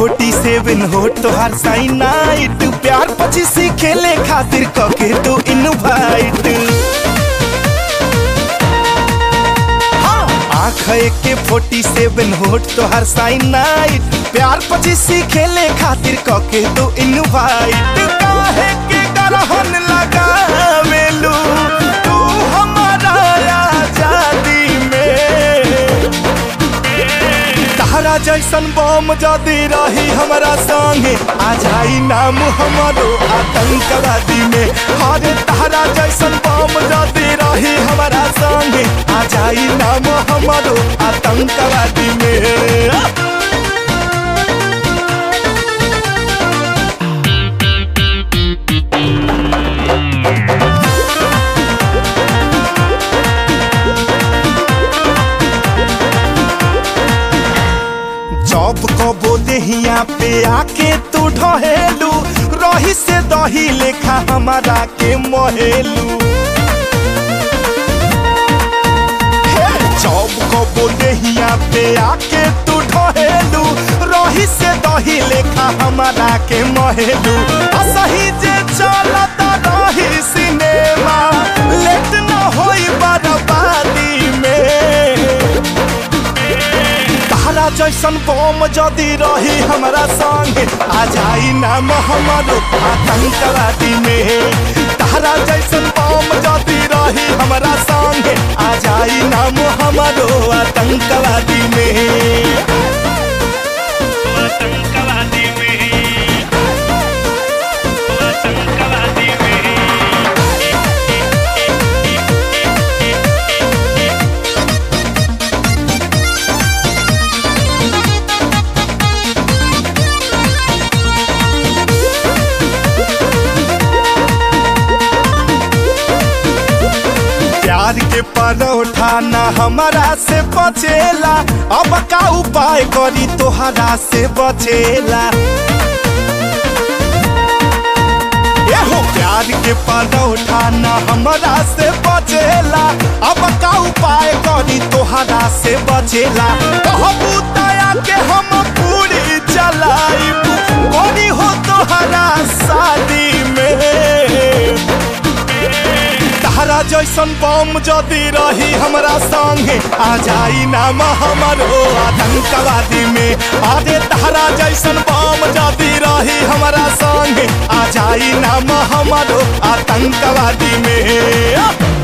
forty सेवन हो तोहार sign night प्यार पचीसी खेले खातिर कके तो इनवाइट आँख के फोर्टी सेवन होट तोहार साइन नाइट प्यार पचीसी खेले खातिर कके तो इनवाइट काहे के गरहन लगावेलू तू हमारा आजादी में तहरा जैसन बम जदी रही हमारा संगे आ जाई नाम हमारो आतंकवादी में हरे तहरा जैसन बम जदी रही हमारा संगे आ जाई नाम हमारो आतंकवादी में जब कबो देहिया पे आके तू ढहेलू रही से दही लेखा हमारा के महेलू हे, जब कबो देहिया पे आके तू ढहेलू रही से दही लेखा हमारा के महेलू असही जे चलत रही सिनेमा लेट न होई बर्बादी में तहरा जैसन बम जदी रही हमारा संगे आ जाई नाम हमारो आतंकवादी में तहरा जैसन बम जदी रही हमारा संगे आ जाई नाम हमारो आतंकवादी में आतंकवादी में आतंकवादी में प्यार के परोठा ना हमारा से बचेला अब का उपाय करी तोहरा से बचेला एहो प्यार के परोठा ना हमारा से बचेला अब का उपाय करी तोहरा से बचेला कहबू दया के हम पूरी चलाइब करी हो तोहरा शादी में तहरा जैसन बम जदी रही हमरा संगे आ जाई नाम हमारो आतंकवादी में अरे तहरा जैसन बम जदी रही हमरा संगे आ जाई नाम हमारो आतंकवादी में